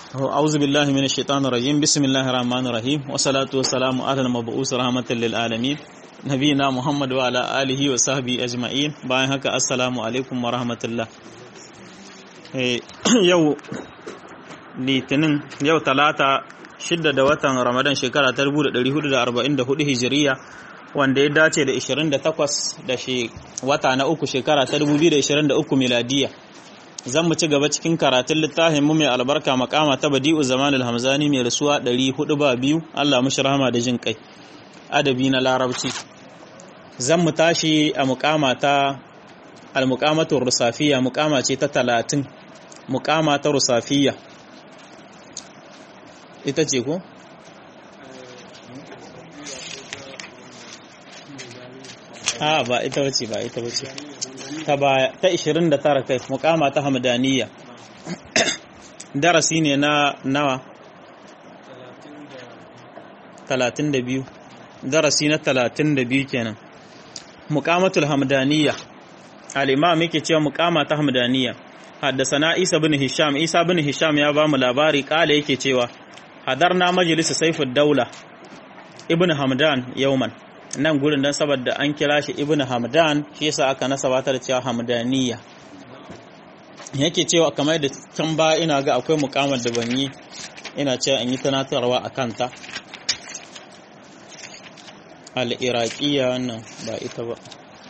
أعوذ بالله من الشيطان الرجيم بسم الله الرحمن الرحيم والصلاة والسلام على المبعوث رحمة للعالمين نبينا محمد وعلى آله وصحبه أجمعين bayan haka assalamu alaikum wa rahmatullah yau litinin yau talata shidda da watan ramadan shekara ta 1444 hijiriya wanda ya dace da 28 da shi wata na uku shekara ta 2023 miladiya zan mu ci gaba cikin karatun littafin mu mai albarka makama ta badi'u zaman al-hamzani mai rasuwa 400 ba biyu Allah mushi rahama da jin kai adabi na larabci zan mu tashi a mukama ta al-muqamatu rusafiya mukama ce ta 30 mukama ta rusafiya ita ce ko a ba ita bace ba ita bace ta baya ta 29 kai mukama ta hamdaniya darasi ne na nawa 32 darasi na 32 kenan mukamatul hamdaniya al-imam yake cewa mukama ta hamdaniya haddasana Isa bin Hisham Isa bin Hisham ya ba mu labari kala yake cewa hadarna majlis Saifud Daula ibn Hamdan yauman nan gurin dan saboda an kira shi ibn Hamdan shi yasa aka nasabata da cewa Hamdaniya yake cewa kamar da can ba ina ga akwai mukamar da ban yi ina cewa in yi tunatarwa a kanta al-iraqiyya wannan ba ita ba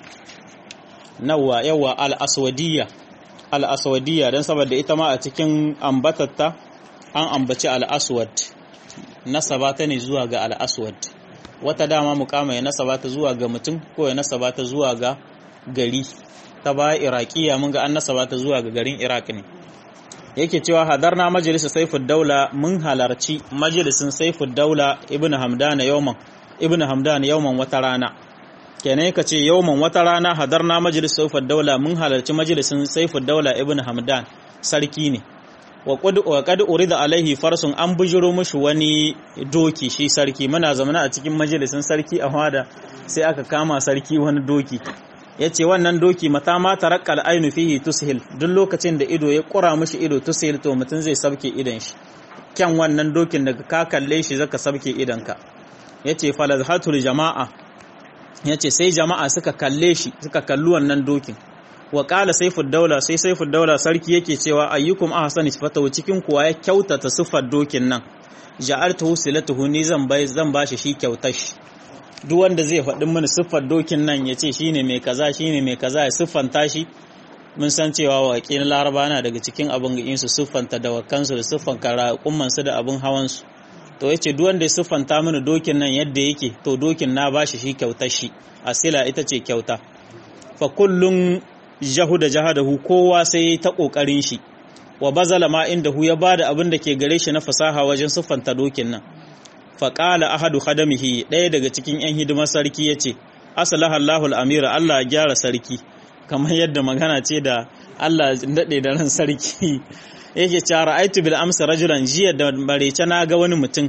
nawa yawa al-aswadiyya al-aswadiyya dan saboda ita ma a cikin ambatatta an ambaci al-aswad nasaba ta ne zuwa ga al-aswad wata dama mukama ya nasaba ta zuwa ga mutum ko ya nasaba ta zuwa ga gari ta baya iraqiya mun ga an nasaba ta zuwa ga garin iraq ne yake cewa hadarna majalisar saifud daula mun halarci majalisin saifud daula ibnu hamdana yawman ibnu hamdana yawman wata rana kenan ka ce yawman wata rana hadarna majalisar saifud daula mun halarci majalisin saifud daula ibnu hamdan sarki ne wa qad urida alaihi farsun an bujiro mushi wani doki shi sarki muna zamana a cikin majalisin sarki a hada sai aka kama sarki wani doki yace wannan doki mata ma tarakkal ainu fihi tushil duk lokacin da ido ya kura mushi ido tushil to mutun zai sabke idan shi kyan wannan dokin daga ka kalle shi zaka sabke idan ka yace falazhatul jama'a yace sai jama'a suka kalle shi suka kalli wannan dokin wa ƙala saifud daula sai saifud daula sarki yake cewa ayyukum ahsani sifatahu cikin kuwa ya kyautata siffar dokin nan ja'altuhu silatuhu ni zan bai zan bashi shi kyautar shi duk wanda zai faɗi mini siffar dokin nan ya ce shine mai kaza shine mai kaza ya siffanta shi mun san cewa waƙi na laraba na daga cikin abin ga su siffanta da wakansu da siffan karaƙumman su da abin hawan su to yace duk wanda ya siffanta mini dokin nan yadda yake to dokin na bashi shi kyautar shi asila ita ce kyauta fa kullun jahu da jahadahu kowa sai ta kokarin shi wa bazala ma inda hu ya bada abin da ke gare shi na fasaha wajen siffanta dokin nan fa qala ahadu khadamihi ɗaya daga cikin yan hidimar sarki yace asalaha Allahu al-amira Allah ya gyara sarki kamar yadda magana ce da Allah dade da ran sarki yake cewa ra'aitu bil amsa rajulan jiya da barece na ga wani mutum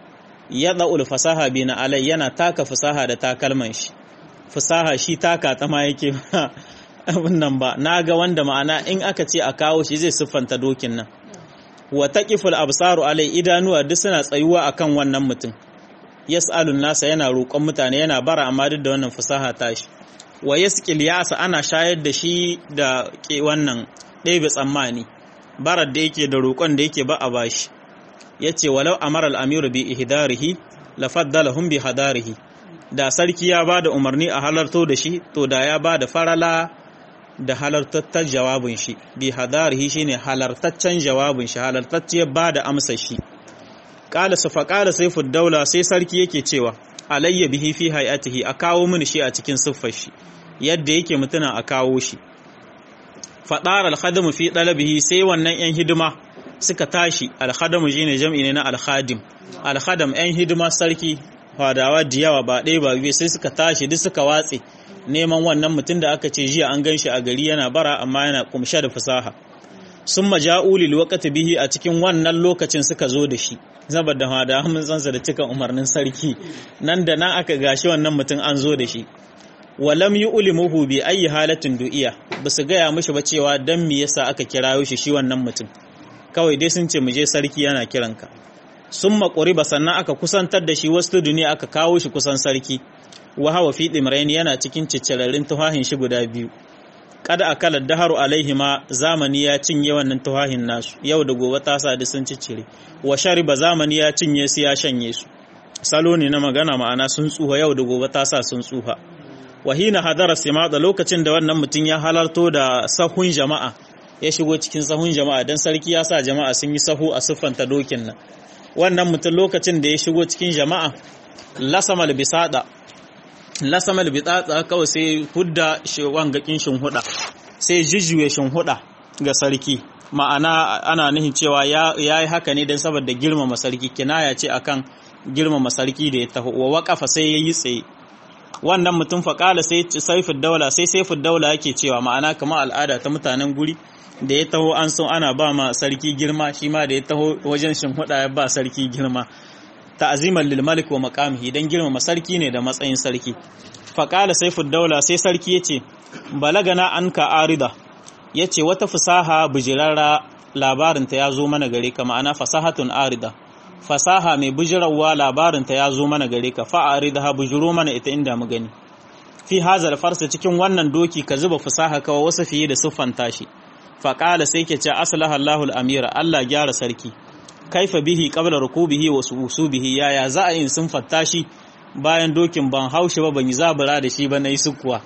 ya da'ul fasaha bina alai yana taka fasaha da takalman shi fasaha shi taka ta ma yake abin nan ba na ga wanda ma'ana in aka ce a kawo shi zai siffanta dokin nan wa taqiful absaru alai idanuwa duk suna tsayuwa akan wannan mutum yas'alun nasa yana roƙon mutane yana bara amma duk da wannan fasaha tashi wa yasqil yasa ana shayar da shi da ke wannan ɗebe tsammani barar da yake da roƙon da yake ba a bashi yace walau amara al-amiru bi ihdarihi lafaddalahum bi hadarihi da sarki ya ba da umarni a halarto da shi to da ya ba da farala da halartattar jawabin shi bi hadarihi shine halartaccen jawabin shi halartacciyar ba da amsa shi qala safa qala sayfud daula sai sarki yake cewa alayya bihi fi hayatihi a kawo mini shi a cikin siffar shi yadda yake mutuna a kawo shi fadar al fi dalabihi sai wannan yan hidima suka tashi al-khadamu shine jam'i ne na al-khadim al-khadam yan hidima sarki fadawa da yawa ba ɗaya ba biyu sai suka tashi duk suka watse neman wannan mutum da aka ce jiya an gan shi a gari yana bara amma yana kumshe da fasaha sun maja'u lil waqti bihi a cikin wannan lokacin suka zo da shi saboda hada mun sansa da cikan umarnin sarki nan da nan aka gashi wannan mutum an zo da shi walam yu'limuhu bi ayi halatin du'iya basu gaya mishi ba cewa dan me yasa aka kirayo shi shi wannan mutum kawai dai sun ce mu je sarki yana kiranka sun makuri ba sannan aka kusantar da shi wasu duniya aka kawo shi kusan sarki wa hawa fi dimrain yana cikin ciccirarin tuhahin shi guda biyu kada akala daharu alaihi ma zamani ya cinye wannan tuhahin nasu yau da gobe ta sa sun ciccire wa shariba zamani ya cinye su ya shanye su salo ne na magana ma'ana sun tsuha yau da gobe ta sa sun tsuha wahina hadara simada lokacin da wannan mutum ya halarto da sahun jama'a ya shigo cikin sahun jama'a dan sarki ya sa jama'a sun yi sahu a siffanta dokin nan wannan mutum lokacin da ya shigo cikin jama'a lasamal bisada lasamal bisada kawai sai hudda wangakin shinhuda sai jijjuye shinhuda ga sarki ma'ana ana nufin cewa ya yi haka ne don saboda girmama sarki kinaya ce akan girmama sarki da ya taho wa waƙafa sai ya yi tsaye wannan mutum faƙala sai saifin daula sai saifin daula yake cewa ma'ana kamar al'ada ta mutanen guri da ya taho an so ana ba ma sarki girma shi ma da ya taho wajen shinhuda ya ba sarki girma ta'azimar lil malik wa maqamihi dan girmama sarki ne da matsayin sarki faƙala saifin daula sai sarki yace balagana anka arida yace wata fasaha bijirara labarinta ya zo mana gare ka ma'ana fasahatun arida fasaha mai bujirawa labarinta ya zo mana gare ka fa'ari da ha bujiro mana ita inda mu gani fi hazal farsa cikin wannan doki ka zuba fasaha kawai wasu fiye da siffanta shi faƙala sai ke ce aslaha Allahu amira Allah gyara sarki kaifa bihi qabla rukubihi wa subihi yaya za a yin sun fatta shi bayan dokin ban haushi ba ban yi zabura da shi ba na yi sukuwa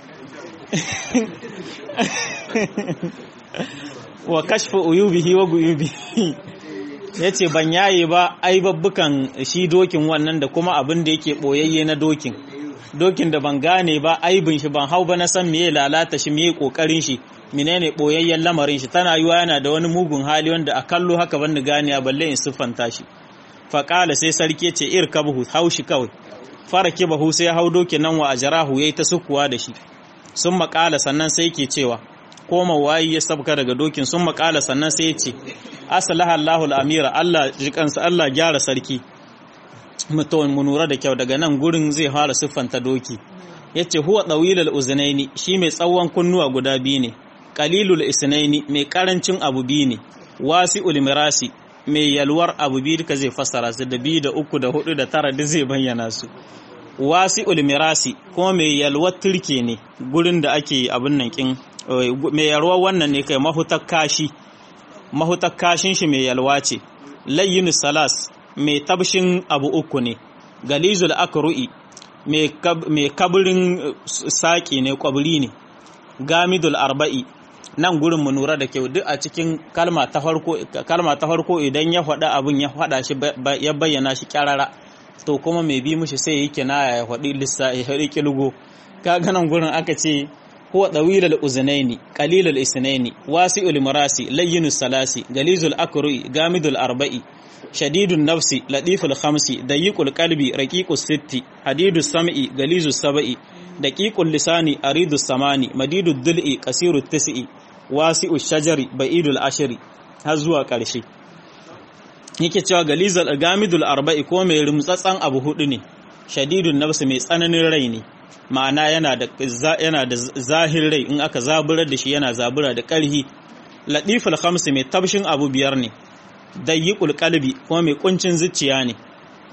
wa kashfa uyubihi wa guyubihi ya ce ban yaye ba ai babbukan shi dokin wannan da kuma abin da yake ɓoyayye na dokin dokin da ban gane ba aibin shi ban hau ba na san meye lalata shi meye kokarin shi menene ɓoyayyen lamarin shi tana yiwa yana da wani mugun hali wanda a kallo haka ban gane a balle in siffanta shi faƙala sai sarki ce ir kabhu hau shi kawai fara kibahu sai hau dokin nan wa ajarahu yayi ta sukuwa da shi sun maƙala sannan sai ke cewa koma wayi ya sabka daga dokin sun maƙala sannan sai ya ce asalaha Allahul amira Allah jikansa Allah gyara sarki mutum mu nura da kyau daga nan gurin zai fara siffanta doki yace huwa dawilul uznaini shi mai tsawon kunnuwa guda biyu ne qalilul isnaini mai karancin abu biyu ne wasi'ul mirasi mai yalwar abu biyu duka zai fassara su da biyu da uku da hudu da tara duk zai bayyana su wasi'ul mirasi kuma mai yalwar turke ne gurin da ake abin nan kin mai yalwar wannan ne kai mahutar kashi mahutar kashin shi mai yalwa ce layyin salas mai tabshin abu uku ne galizul akru'i mai kabirin saƙi ne kwabri ne gamidul arba'i nan gurin mu nura da kyau duk a cikin kalma ta farko idan ya faɗa abin ya faɗa shi ya bayyana shi kyarara to kuma mai bi mushi sai yake na ya faɗi lissa ya faɗi kilgo kaga nan gurin aka ce huwa dawilul uznaini qalilul isnaini wasi'ul marasi layyinus salasi galizul akru'i gamidul arba'i shadidun nafsi latiful khamsi dayiqul qalbi raqiqus sitti hadidus sam'i galizus sab'i daqiqul lisani aridus samani madidud dul'i qasirut tis'i wasi'ush shajari ba'idul ashri har zuwa ƙarshe yake cewa galizul gamidul arba'i ko mai rumtsatsan abu hudu ne shadidun nafsi mai tsananin rai ne ma'ana yana da yana da zahir rai in aka zaburar da shi yana zabura da ƙarhi latiful khamsi mai tabshin abu biyar ne dayyikul qalbi kuma mai kuncin zuciya ne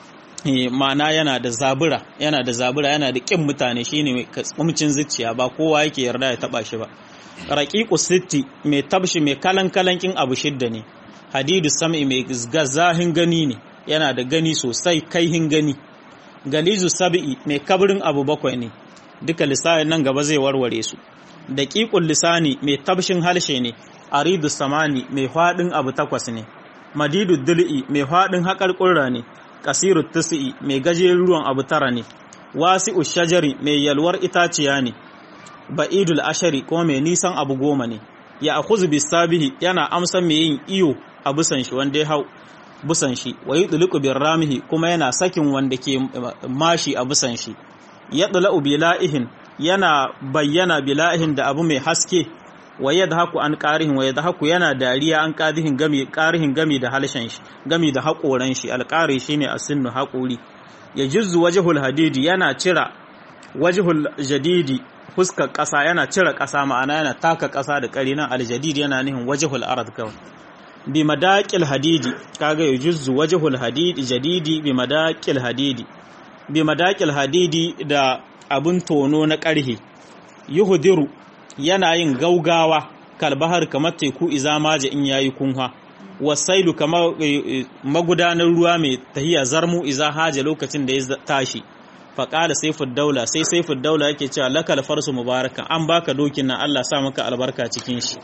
ma'ana yana da zabura yana da zabura yana da kin mutane shine mai kuncin zuciya ba kowa yake yarda ya taba shi ba raqiqu sitti mai tabshi mai kalan kalankin abu shidda ne hadidu sam'i mai zahin gani ne yana da gani sosai kaihin gani galizu sab'i mai kabrin abu bakwai ne duka lisanin nan gaba zai warware su daqiqul lisani mai tabshin harshe ne aridu samani mai fadin abu takwas ne madidu dul'i mai faɗin haƙar ƙurra ne ƙasiru tusi'i mai gajerun ruwan abu tara ne wasi'u shajari mai yalwar itaciya ne ba'idul ashari kuma mai nisan abu goma ne ya akhuzu bisabihi yana amsan mai yin iyo a busan shi wanda ya hau busan shi wa yudliqu birramihi kuma yana sakin wanda ke mashi a busan shi yadla'u bila'ihin yana bayyana bila'ihin da abu mai haske wa yadhaku an qarihin wa yadhaku yana dariya an qadihin gami qarihin gami da halshen shi gami da hakoran shi alqari shine asinnu hakuri yajuzzu wajhul hadidi yana cira wajhul jadidi fuskar ƙasa yana cire ƙasa ma'ana yana taka ƙasa da ƙari nan aljadid yana nihin wajhul ard kawai bi madaqil hadidi kaga yujuzzu wajhul hadidi jadidi bi madaqil hadidi bi madaqil hadidi da abun tono na ƙarhe yuhdiru yana yin gaugawa kalbahar kamar teku iza maje in yayi kunha wasailu kamar magudanar ruwa mai tahiya zarmu iza haja lokacin da ya tashi faƙala saifud daula sai saifud daula yake cewa lakal farsu mubarakan an baka dokin nan Allah sa maka albarka cikin shi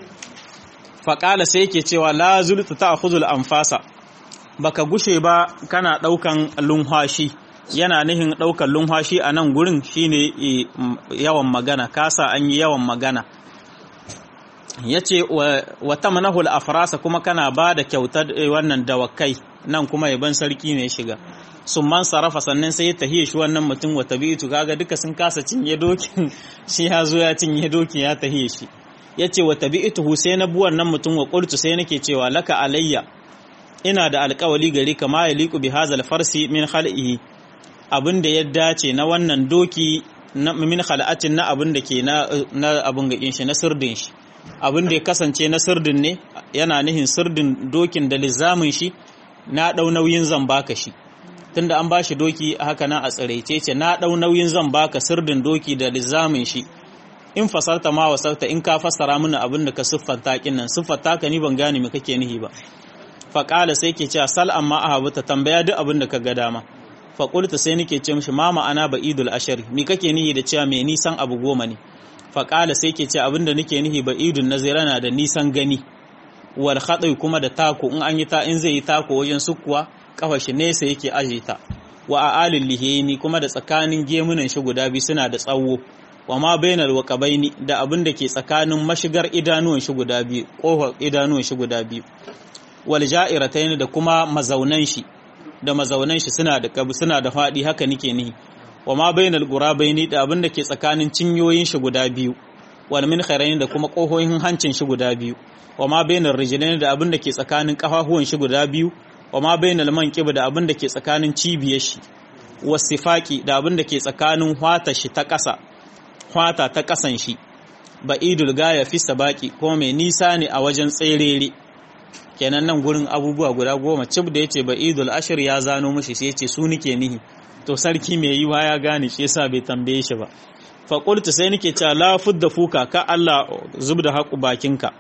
faƙala sai yake cewa la zultu ta'khudul anfasa baka gushe ba kana ɗaukan lunhashi yana nihin ɗaukan lunhashi a nan gurin shine yawan magana kasa an yi yawan magana yace wa tamnahul afrasa kuma kana ba da kyautar wannan dawakai nan kuma yaban sarki ne shiga man sarrafa sannan sai ya tahiye shi wannan mutum wa tabi'tu kaga duka sun kasa cinye dokin shi ya zo ya cinye dokin ya tahiye shi yace wa tabi'tu sai na buwan nan mutum wa qultu sai nake cewa laka alayya ina da alƙawali gare ka ma yaliqu bi hazal farsi min khal'ihi abinda ya dace na wannan doki na min khal'atin na abin da ke na na abin ga shi na sirdin shi abin da ya kasance na sirdin ne yana nihin sirdin dokin da lizamin shi na dau nauyin zan baka shi tunda an bashi doki haka nan a tsiraice ce na dau nauyin zan baka sirdin doki da lizamin shi in fasarta ma wasarta in ka fassara mini abin da ka siffanta kin nan siffanta ka ni ban gane me kake nihi ba fa qala sai ke cewa sal amma ahabu ta tambaya duk abin da ka ga dama fa qulta sai nake ce mishi ma ma'ana ba idul ashari me kake nihi da cewa me nisan abu goma ne fa qala sai ke ce abin da nake nihi ba idul nazirana da nisan gani wal khadai kuma da tako in an yi ta in zai yi tako wajen sukkuwa kafa shi nesa yake aje ta wa a'alil lihini kuma da tsakanin gemunan shi guda biyu suna da tsawo wa ma bainal waqabaini da abin da ke tsakanin mashigar idanuwan shi guda biyu kofar idanuwan shi guda biyu wal ja'iratayn da kuma mazaunan shi da mazaunan shi suna da suna da fadi haka nike nihi wa ma bainal gurabaini da abin da ke tsakanin cinyoyin shi guda biyu wal min kharain da kuma kohohin hancin shi guda biyu wa ma bainar rijlain da abin da ke tsakanin kafafuwan shi guda biyu wa ma bainal manqib da abin da ke tsakanin cibiyar shi wasifaki da abin da ke tsakanin hwata shi ta ƙasa hwata ta ƙasan shi ba'idul gaya fi sabaki ko mai nisa ne a wajen tserere kenan nan gurin abubuwa guda goma cib da yace ba'idul ashir ya zano mishi sai yace su nike nihi to sarki mai yiwa ya gane shi yasa bai tambaye shi ba fa qultu sai nike cewa la fudda fuka ka Allah zubda haƙu bakinka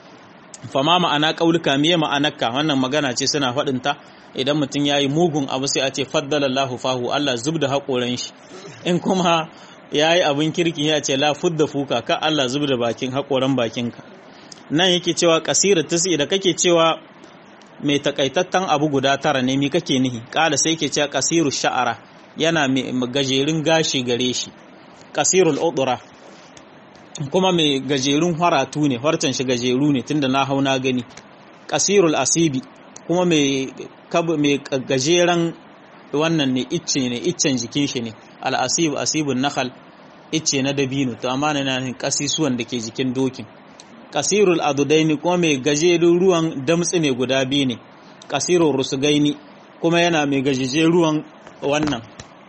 fama ma'ana ƙauluka miye ma'anarka wannan magana ce suna faɗinta idan mutum ya yi mugun abu sai a ce faddalallahu fahu Allah zub da haƙoran shi in kuma ya yi abin kirki ya ce la fudda fuka ka Allah zub da bakin haƙoran bakinka nan yake cewa kasira tasi da kake cewa mai takaitattan abu guda tara ne mi kake nihi ƙala sai ke cewa kasiru sha'ara yana mai gajerun gashi gare shi kasirul udura kuma mai gajerun haratu ne harcen shi gajeru ne tunda na hau na gani kasirul asibi kuma mai gajeren wannan ne icce ne iccen jikin shi ne al'asib asibun nakal icce na dabino to amma na nan kasisuwan da ke jikin dokin kasirul adudaini kuma mai gajerun ruwan damtsi ne guda biyu ne kasirul rusugaini kuma yana mai gajeje ruwan wannan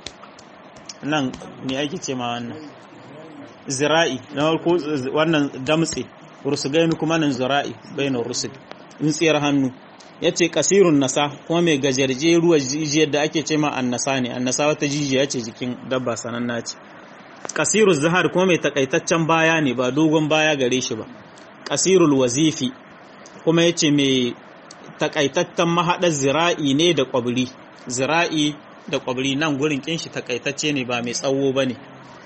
nan ne ake ce ma wannan zira'i na farko wannan damtse rusugaini kuma nan zira'i bainar rusug tsiyar hannu ya ce kasirun nasa kuma mai gajarje ruwa jijiyar da ake ce ma annasa ne annasa wata jijiya ce jikin dabba sananna ce kasirun zahar kuma mai takaitaccen baya ne ba dogon baya gare shi ba kasirul wazifi kuma ya ce mai takaitaccen mahaɗar zira'i ne da ƙwabri zira'i da ƙwabri nan gurin kinshi takaitacce ne ba mai tsawo ba ne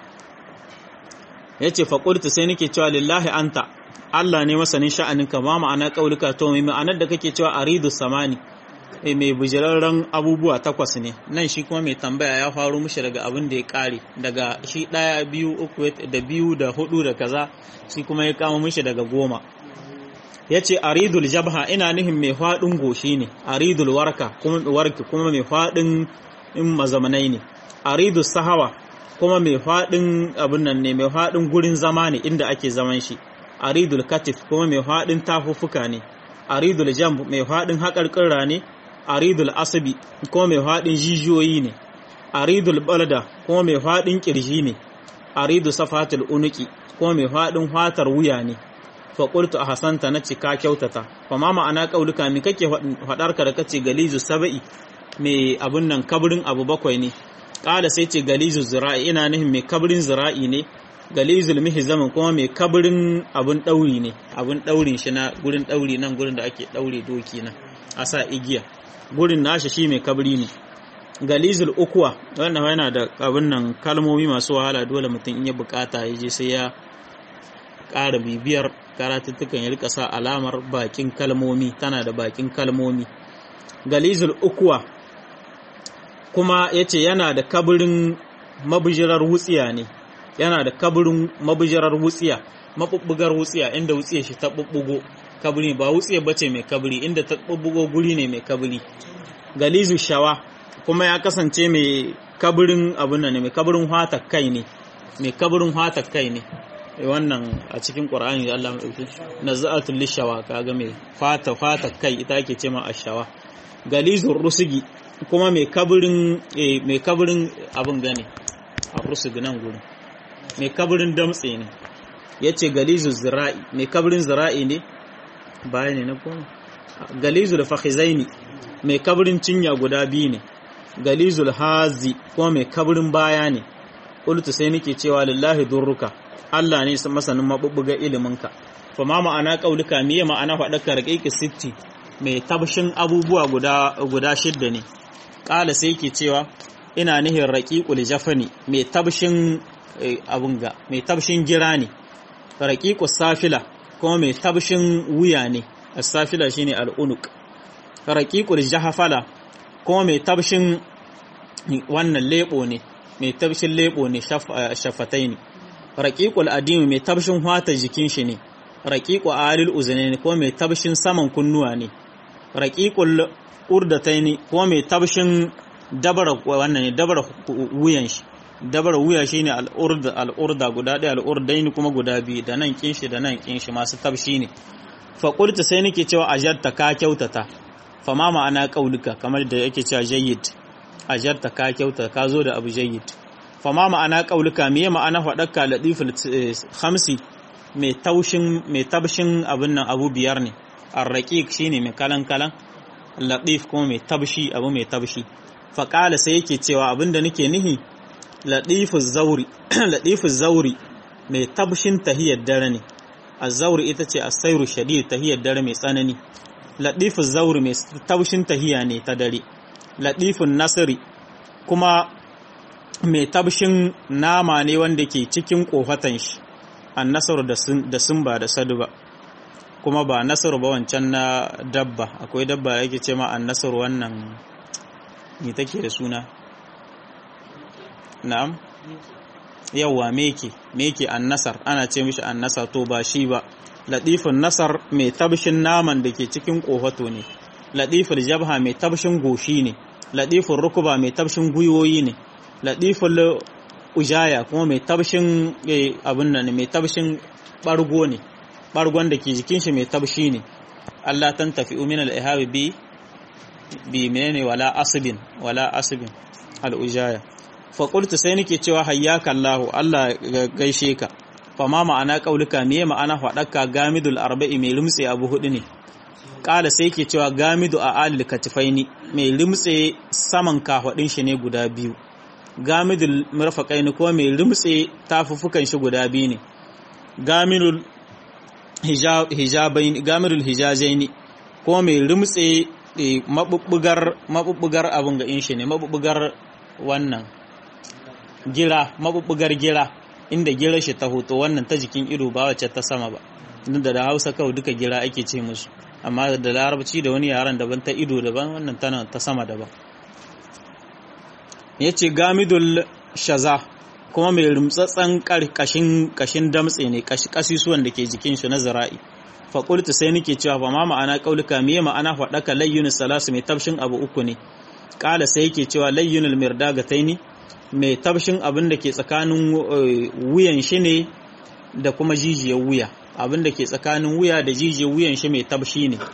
ya ce faƙultu sai nake cewa lillahi anta Allah ne masanin sha'aninka ma ma'ana ƙaulika to mai ma'anar da kake cewa aridu samani mai bujirarren abubuwa takwas ne nan shi kuma mai tambaya ya faru mushi daga abin da ya ƙare daga shi ɗaya biyu uku da biyu da hudu da kaza shi kuma ya kama mushi daga goma ya ce aridul jabha ina nihin mai faɗin goshi ne aridul warka kuma warki kuma mai faɗin in mazamanai ne aridul sahawa kuma mai faɗin abin nan ne mai faɗin gurin zama ne inda ake zaman shi aridul katif kuma mai faɗin tafuffuka ne aridul jamb mai faɗin haƙarƙirra ne aridul asabi kuma mai faɗin jijiyoyi ne aridul balada kuma mai faɗin ƙirji ne aridul safatul unuki kuma mai faɗin fatar wuya ne fa qultu ahsanta nace ka kyautata fa ma ma'ana qauluka mi kake fadar ka da kace galizu sab'i me abun nan kabrin abu bakwai ne kala sai ce galizu zira'i ina nihin mai kabrin zira'i ne galizul mihzamin kuma mai kabrin abun dauri ne abun daurin shi na gurin dauri nan gurin da ake daure doki nan a sa igiya gurin nashi shi mai kabri ne galizul ukuwa wannan yana da abin nan kalmomi masu wahala dole mutum in ya bukata ya je sai ya ƙara bibiyar karatuttukan ya rika sa alamar bakin kalmomi tana da bakin kalmomi galizul ukuwa kuma ya ce yana da kabirin mabijirar wutsiya ne yana da kabirin mabijirar wutsiya mabubbugar wutsiya inda wutsiya shi ta bubbugo kabiri ba wutsiya bace mai kabiri inda ta bubbugo guri ne mai kabiri galizu shawa kuma ya kasance mai kabirin abin nan ne mai kabirin hata kai ne mai kabirin hata kai ne wannan a cikin qur'ani da Allah madauki nazaatul lishawa kaga mai fata fata kai ita ake ce ma ashawa galizur rusugi kuma mai kabirin mai kabirin abin gane a rusugi nan gurin mai kabirin damtse ne yace galizu zira'i mai kabirin zira'i ne baya ne na kuma galizu da fakhizaini mai kabirin cinya guda biyu ne galizul hazi kuma mai kabirin baya ne qultu sai nake cewa lillahi durruka Allah ne masanin mabubbuga iliminka fa ma ma'ana qaulika miye ma'ana faɗaka raqiqi sitti mai tabshin abubuwa guda guda shidda ne ƙala sai yake cewa ina nihin raqiqul jafani mai tabshin abun ga mai tabshin gira ne raqiqus safila kuma mai tabshin wuya ne as-safila shine al-unuq raqiqul jahafala kuma mai tabshin wannan lebo ne mai tabshin lebo ne shafatai ne raqiqul adimi mai tabshin hwata jikin shi ne raqiqu alil uzunaini kuma mai tabshin saman kunnuwa ne raqiqul urdataini kuma mai tabshin dabara wannan ne dabara wuyan shi dabara wuya shine al-urda al-urda guda ɗaya al-urdaini kuma guda biyu da nan kinshi da nan kinshi masu tabshi ne fa qultu sai nake cewa ajarta ka kyautata fa ma ma'ana qaulika kamar da yake cewa jayyid ajarta ka kyauta ka zo da abu jayyid fa ma ma'ana qaulika me ma'ana fadakka latiful khamsi mai taushin mai tabshin abin nan abu biyar ne ar-raqiq shine mai kalan kalan latif kuma mai tabshi abu mai tabshi fa qala sai yake cewa abinda nake nihi latifuz zauri latifuz zauri mai tabshin tahiyar dare ne az-zauri ita ce as-sayru shadid tahiyar dare mai tsanani latifuz zauri mai tabshin tahiya ne ta dare latifun nasiri kuma mai tabshin nama ne wanda ke cikin kofatan shi an nasaru da sun ba da sadu ba kuma ba nasaru ba wancan na dabba akwai dabba yake ce ma an nasaru wannan ne take da suna na'am yawwa meke meke an nasar ana ce mishi an nasar to ba shi ba latifun nasar mai tabshin naman da ke cikin kofato ne latiful jabha mai tabshin goshi ne latiful rukuba mai tabshin gwiwoyi ne latiful ujaya kuma mai tabshin abin nan mai tabshin bargo ne bargon da ke jikin shi mai tabshi ne Allah tan tafi min al-ihabi bi bi menene wala asbin wala asbin al-ujaya fa qultu sai nake cewa hayyaka Allah Allah gaishe ka fa ma ma'ana qaulika me ma'ana fadaka gamidul arba'i mai lumtse abu hudu ne kala sai ke cewa gamidu a alil katifaini mai limtse saman kafadin shi ne guda biyu gamidul murfaqaini ko mai limtse tafufukan shi guda biyu ne gamidul hijabaini gamidul hijajaini ko mai limtse mabubbugar mabubbugar abun ga in shi ne mabubbugar wannan gira mabubbugar gira inda gira shi ta hoto wannan ta jikin ido ba wacce ta sama ba da da Hausa kawai duka gira ake ce musu amma da larabci da wani yaren daban ta ido daban wannan tana ta sama daban ya ce gamidul shaza kuma mai rumtsatsen kashin kashin damtse ne kasisuwan da ke jikin shi na zara'i faƙultu sai nake cewa ba ma ma'ana ƙaulika miye ma'ana faɗaka layyunus salasu mai tabshin abu uku ne ƙala sai yake cewa layyunul mirdaga taini mai tabshin abin da ke tsakanin wuyan shi ne da kuma jijiyar wuya abin da ke tsakanin wuya da jijiyar wuyan shi mai tabshi ne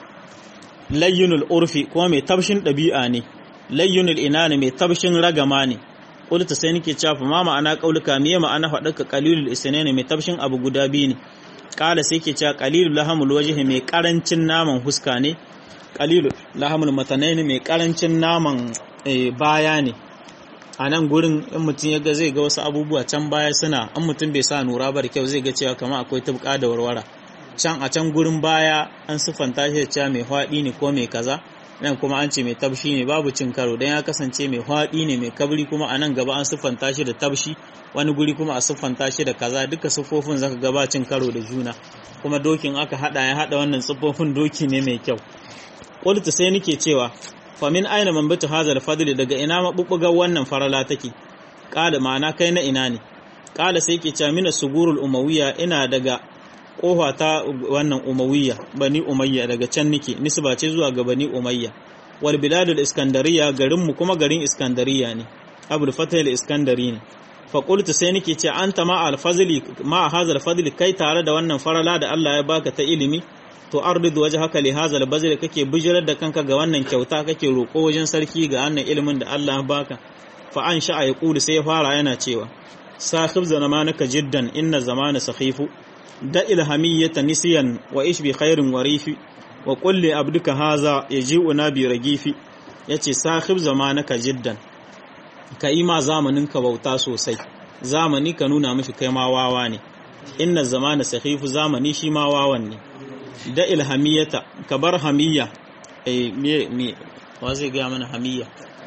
layyunul urfi kuma mai tabshin ɗabi'a ne layyunul inani mai tabshin ragama ne qultu sai nake cewa fa ma ma'ana qauluka me ma'ana faɗaka qalilul isnaini mai tabshin abu guda biyu ne kala sai ke cewa qalilul lahamul wajhi mai karancin naman huska ne qalilul lahamul matanaini mai karancin naman baya ne a nan gurin in mutum ya ga zai ga wasu abubuwa can baya suna in mutum bai sa nura ba da kyau zai ga cewa kamar akwai tubka da warwara can a can gurin baya an siffanta shi da cewa mai hwaɗi ne ko mai kaza nan kuma an ce mai tabshi ne babu cin karo dan ya kasance mai hwaɗi ne mai kabri kuma a nan gaba an siffanta shi da tabshi wani guri kuma a siffanta shi da kaza duka siffofin zaka ga ba cin karo da juna kuma dokin aka hada ya hada wannan siffofin doki ne mai kyau qultu sai nake cewa fa min aina manbatu hadha fadli daga ina mabubbugar wannan farala take qala ma'ana kai na ina ne qala sai ke cewa mina sugurul umawiyya ina daga kofa ta wannan umawiyya bani umayya daga can nake nisba ce zuwa ga bani umayya wal biladul iskandariya garin mu kuma garin iskandariya ne abul fatah al iskandari ne fa qultu sai nake ce anta ma al fadli ma hadha al fadli kai tare da wannan farala da Allah ya baka ta ilimi to ardidu wajhaka li hadha al bazli kake bijirar da kanka ga wannan kyauta kake roko wajen sarki ga wannan ilimin da Allah ya baka fa an sha'a ya qulu sai ya fara yana cewa sahib zamanaka jiddan inna zamana sakhifu da ilhamiyyata nisiyan wa ish bi khairin warifi wa kulli abduka haza yaji'una bi ragifi yace sahib zamanaka jiddan ka yi ma zamanin ka bauta sosai zamani ka nuna mishi kai ma wawa ne inna zamana sahifu zamani shi ma wawan ne da ilhamiyata ka bar hamiyya eh me me wa zai ga mana hamiyya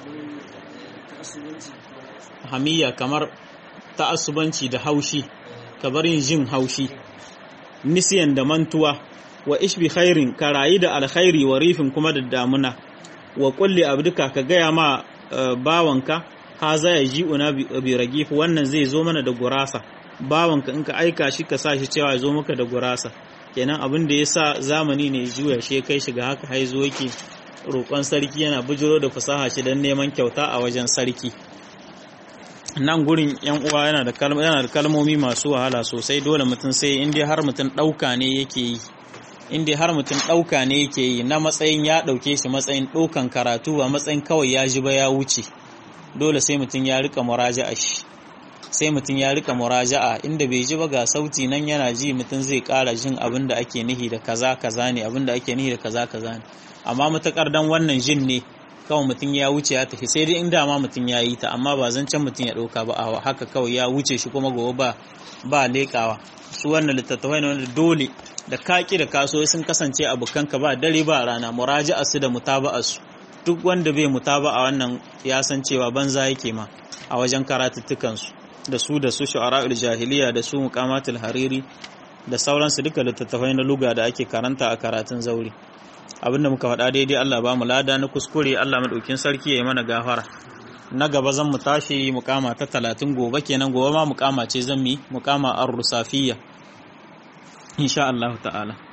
hamiyya kamar ta'assubanci da haushi ka bar yin jin haushi nisiyan da mantuwa wa ishbi khairin ka rayu da alkhairi wa rifin kuma da damuna wa kulli abduka ka gaya ma bawanka ha za ya ji una bi ragif wannan zai zo mana da gurasa bawanka in ka aika shi ka sa shi cewa ya zo maka da gurasa kenan abin da ya sa zamani ne juya shi kai shiga haka haizo yake roƙon sarki yana bujiro da fasaha shi don neman kyauta a wajen sarki nan gurin yan uwa yana da yana da kalmomi masu wahala sosai dole mutum sai in dai har mutum ɗauka ne yake yi in dai har mutum ɗauka ne yake yi na matsayin ya ɗauke shi matsayin ɗaukan karatu ba matsayin kawai ya ji ba ya wuce dole sai mutum ya rika muraja'a shi sai mutum ya rika muraja'a inda bai ji ba ga sauti nan yana ji mutum zai ƙara jin abin da ake nihi da kaza kaza ne abin da ake nihi da kaza kaza ne amma matakar dan wannan jin ne kawai mutum ya wuce ya tafi sai dai inda ma mutum ya yi ta amma ba zancen mutum ya ɗauka ba a haka kawai ya wuce shi kuma gobe ba ba leƙawa su wannan littattafai ne wanda dole da kaki da kaso sun kasance abokanka ba dare ba rana muraja'a su da mutaba'a su duk wanda bai mutaba'a wannan ya san cewa banza yake ma a wajen karatuttukan su da su da su shu'ara'ul jahiliya da su muqamatul hariri da sauransu duka littattafai na luga da ake karanta a karatun zauri abinda muka faɗa daidai Allah ba mu lada na kuskure Allah madaukin sarki ya yi mana gafara na gaba zan mu tashi mukama ta talatin gobe kenan gobe ma mukama ce zan mi mukama ar-rusafiyya insha Allah ta'ala